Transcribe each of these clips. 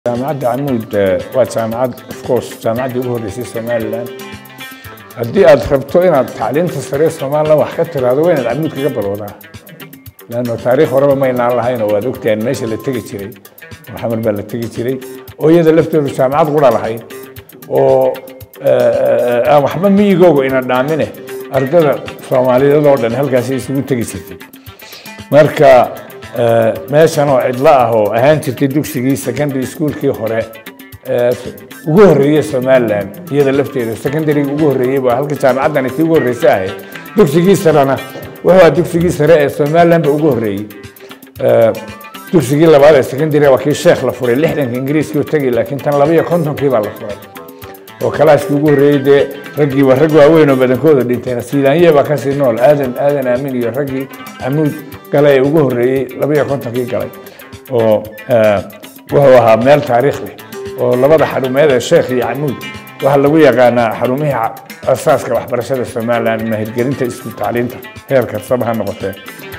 jaamacadda camuud waa jaamacad of course jaamacaddii ugu horreysay somalilan haddii aad rabto inaad tacliinta sare somalilan wax ka tiraahdo waa inaad camuud kaga balowdaa leanno taariikh horeba maynaan lahayn oo waad ogtahan meesha la tegi jiray oo xamar baa la tegi jiray oo iyada laftoodu jaamacad qura lahayd oo aan waxba miyigooga ina dhaamine ardada soomaaliyeed oo dhan halkaasi isugu tegi jirtay marka meeshan oo cidlo ah oo ahaan jirtay dugsigii secondary schoolkii hore ugu horreeyey somalilan iyada lafteeda secondaryga ugu horreeyey baa halka jaamacaddan tii ugu horreysa ahayd dugsigii sarena wuxuu ahaa dugsigii sare ee somalilan ba ugu horreeyey dugsigii labaad ee secondary waa kii sheekh la furay lixdanka ingiriiskii u tegay laakiin tan laba iyo kontonkii baa la furay oo kalaaskii ugu horreeyey dee raggii waa rag waaweyn oo badankooda dhinteen sidaanye baa kasii nool aadan aadan aamin iyo raggii camuud galay ee ugu horreeyey laba iyo kontonkii galay oo wuxuu ahaa meel taariikh leh oo labada xarumeed ee sheekh iyo camuud waxaa lagu yaqaanaa xarumihii asaaska waxbarashada somalilan mahirgelinta isku tacliinta heer kastaba ha noqotee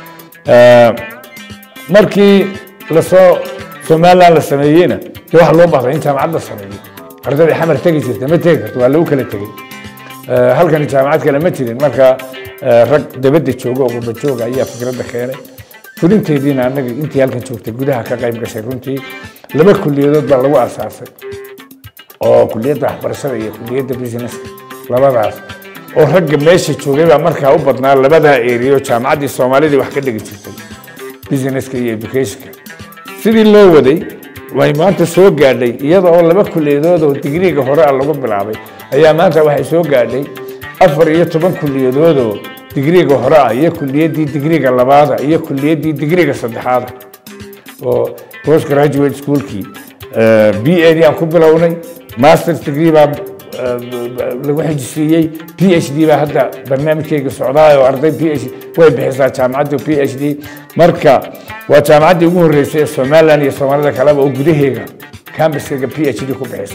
markii lasoo somalilan la sameeyeyna dee waxa loo bahday in jaamacad la sameeyo ardadii xamar tegi jirta ma tegi karto waa lagu kala tegey halkani jaamacad kale ma jirin marka rag dabadda jooga oo qurba jooga ayaa fikradda keenay fulinteediina annaga intii halkan joogtay gudaha ka qayb gashay runtii laba kuliyadood baa lagu asaasay oo kuliyadda waxbarashada iyo kuliyadda businesska labadaas oo ragga meesha joogay baa markaa u badnaa labadaa eriyo jaamacaddii soomaalidii wax ka dhigi jirtay businesska iyo educationka sidii loo waday way maanta soo gaadhay iyada oo laba kuliyadood oo digriiga hore a lagu bilaabay ayaa maanta waxay soo gaadhay afar iyo toban kuliyadood oo digriiga hore ah iyo kuliyaddii digriiga labaada iyo kuliyaddii digriiga saddexaada oo post graduate schoolkii b a d aan ku bilownay masters degree baa lagu xijisiiyey p h d baa hadda barnaamijkayga socdaa oo arday p h way bixisaa jaamacadda p h d marka waa jaamacaddii ugu horreysay ee somalilan iyo soomaalida kaleba oo gudaheega cambaskayga p h d ku bixisa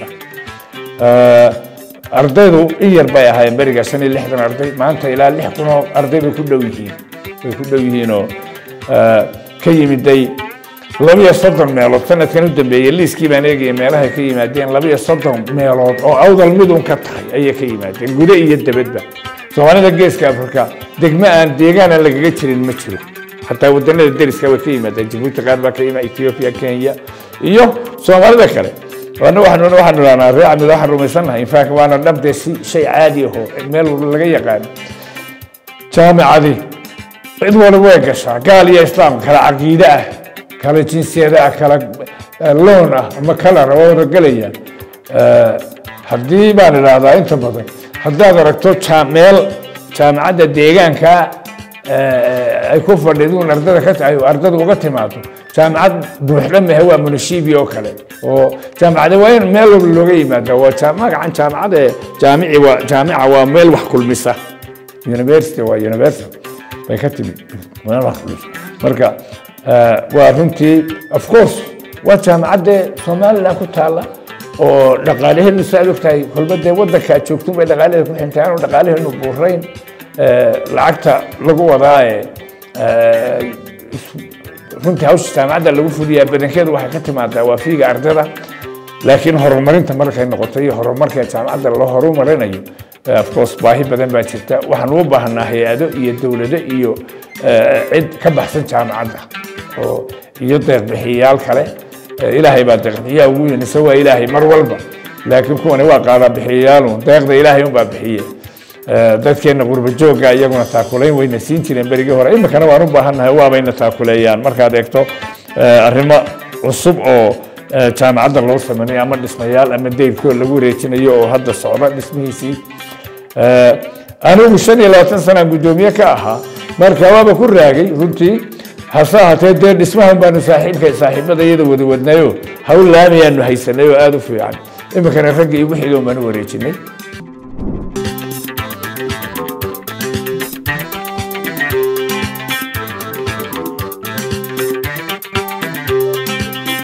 ardaydu in yar bay ahaayeen beriga shan iyo lixdan arday maanta ilaa lix kun oo arday bay ku dhow yihiin way ku dhow yihiin oo ka yimiday laba iyo soddon meelood sanadkan u dambeeyey liiskii baan eegaya meelahay ka yimaadeen laba iyo soddon meelood oo awdal midun ka tahay ayay ka yimaadeen gudo iyo debadba soomaalida geeska afrika degmo aan deegaan aan lagaga jirin ma jiro xataa wadanada deriska way ka yimaadeen jabuuti qaar baa ka yimaada ethiopia kenya iyo soomaalida kale wana waxaanu waxaanu dhahnaa reer camid waxaan rumaysannahay infact waana dhabdee si shay caadi aho meel laga yaqaan jaamicadi cid waliba way gashaa gaal iyo islaam kala caqiide ah kala jinsiyada ah kala loon ah ama kalara waa wada gelayaan haddii baan idhaahdaa inta badan haddaad aragto meel jaamacadda deegaanka ay ku fadhiduun ardada ka tahay oo ardada uga timaado jaamacad buuxda mehe waa munishibi oo kale oo jaamacada waa in meel walba looga yimaada waa magacan jaamacada jaamici waa jaamica waa meel wax kulmisa university waa university bay ka timid meel wax kulmisa marka waa runtii of course waa jaamacadde somaliland ku taalla oo dhaqaalaheenu saaad ogtahay kolba dee waddanka aad joogtun bay dhaqaalaheeda ku xintay aanu dhaqaalaheenu buurayn lacagta lagu wadaa ee runtii hawsha jaamacadda lagu fuliyaa badankeedu waxay ka timaadaa waa fiiga ardada laakiin horumarinta markay noqoto iyo horumarka jaamacadda loo horumarinayo of course baahi badan baa jirta waxaan u baahnaa hay-ado iyo dowlado iyo cid ka baxsan jaamacadda oo iyo deeqbixiyayaal kale ilaahay baa deeqbixiyaa ugu yinisa waa ilaahay mar walba laakiin kuwani waa qaadaa bixiyayaalu deeqda ilaahay unbaa bixiye dadkeenna qurba joogga iyaguna taakulayn wayna siin jireen berigii hore iminkana waan u baahannahay waabayna taakuleeyaan markaad eegto arrimo cusub oo jaamacadda loo samaynayo ama dhismayaal ama deyrkoo lagu wareejinayo oo hadda socda dhismihiisii anigu shan iyo labaatan sanaan guddoomiye ka ahaa marka waaba ku raagay runtii hase ahaatee dee dhismahan baanu saaxiibka saaxiibada iyada wada wadnayo hawl laamiyaanu haysanay oo aada u fiican iminkana ragga igu xigoon baanu wareejinay